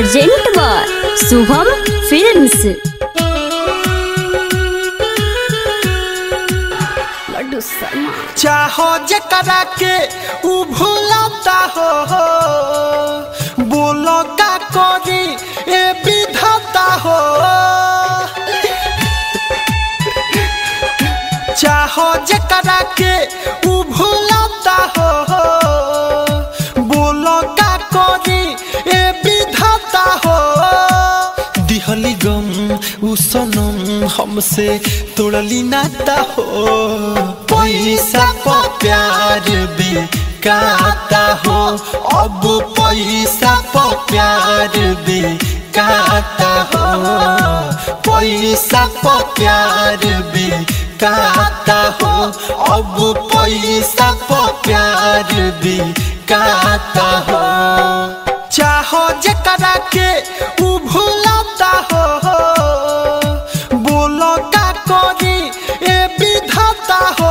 Urgent बार Shubham films Laddu Sharma चाहो जकरा के उ भूलता हो बोलो का करी ए विधाता हो चाहो जकरा के उ भूलता हो बोलो का करी ए विधाता हो दिहली गम उ सनम हमसे तोड़ली नाता हो पैसा प प्यार बेकाता हो अब पैसा प प्यार बेकाता हो पैसा प प्यार बेकाता हो अब पैसा प प्यार बेकाता हो चाहो जकरा के उ भूलता हो बोलो का करी ए विधाता हो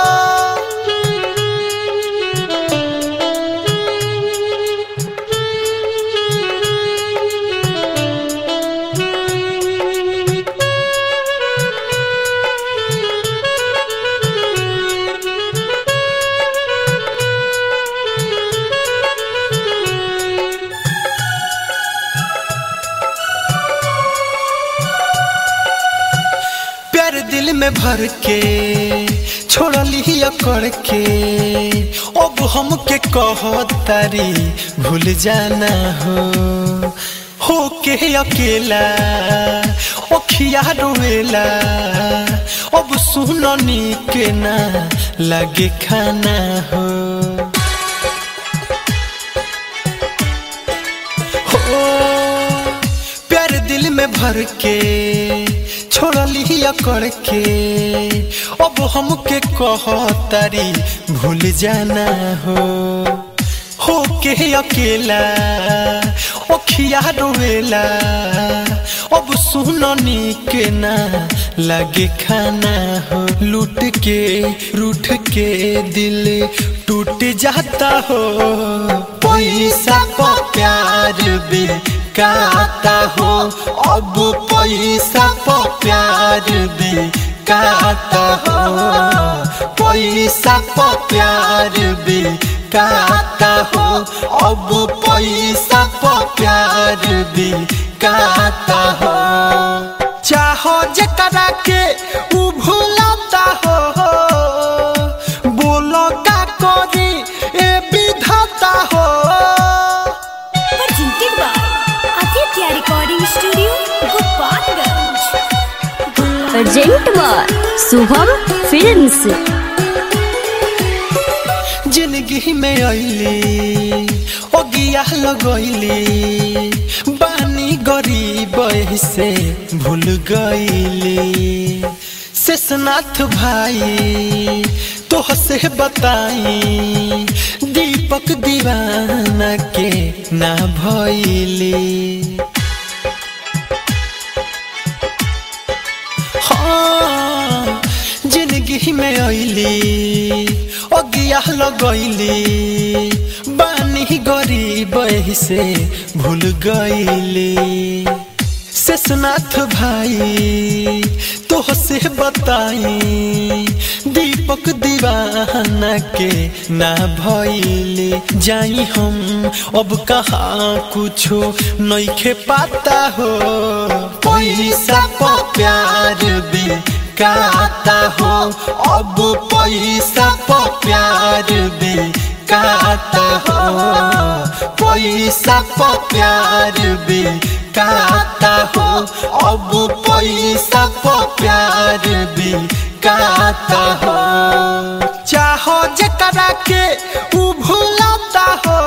प्यार दिल में भर के छोड़ली अकड़ के अब हमके कहो तारी भूल जाना हो हो के अकेला ओखिया रोवेला अब सुननी के ना लगे खाना हो हो प्यार दिल में भर के छोड़ली अकड़ के अब हमके कह तारी भूल जाना हो हो के अकेला ओखिया रोवेला अब सुननी के ना लगे खाना हो लूट के रूठ के दिल टूट जाता हो पैसा प प्यार बेकाता हो अब पैसा प प्यार बेकाता हो पैसा प प्यार बेकाता हो अब पैसा प प्यार बेकाता हो चाहो जकरा के उ भूलता हो बोलो का करी ए विधाता हो presented by Aditya Recording Studio, Gopalganj. अर्जेंट बार शुभम फिल्म्स जिंदगी में अली ओगिया लगैली बानी गरीब से भूल गईली शेषनाथ भाई तोह से बताई दीपक दीवाना के ना भैली हाँ जिंदगी में अली अगिया लगैली बानी गरीब से भूल गईली शेषनाथ भाई तोह से बताई दीपक दीवाना के ना भैली जाई हम अब कहाँ कुछो नइखे पाता हो पैसा प प्यार बेकाता हो अब पैसा प प्यार बेकाता हो पैसा प प्यार बेकाता हो अब पैसा प प्यार बेकाता हो चाहो जकरा के उ भूलता हो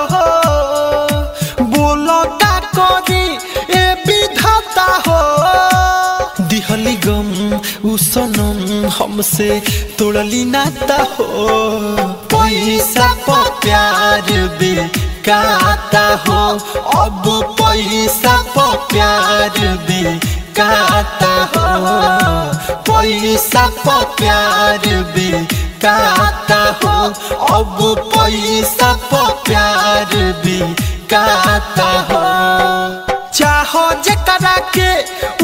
बोलो का करी ए विधाता हो दिहली गम उ सनम हमसे तोड़ली नाता हो पैसा प प्यार बेकाता हो अब पैसा प प्यार बेकाता हो पैसा प प्यार बेकाता हो अब पैसा प प्यार बेकाता हो हो जकरा के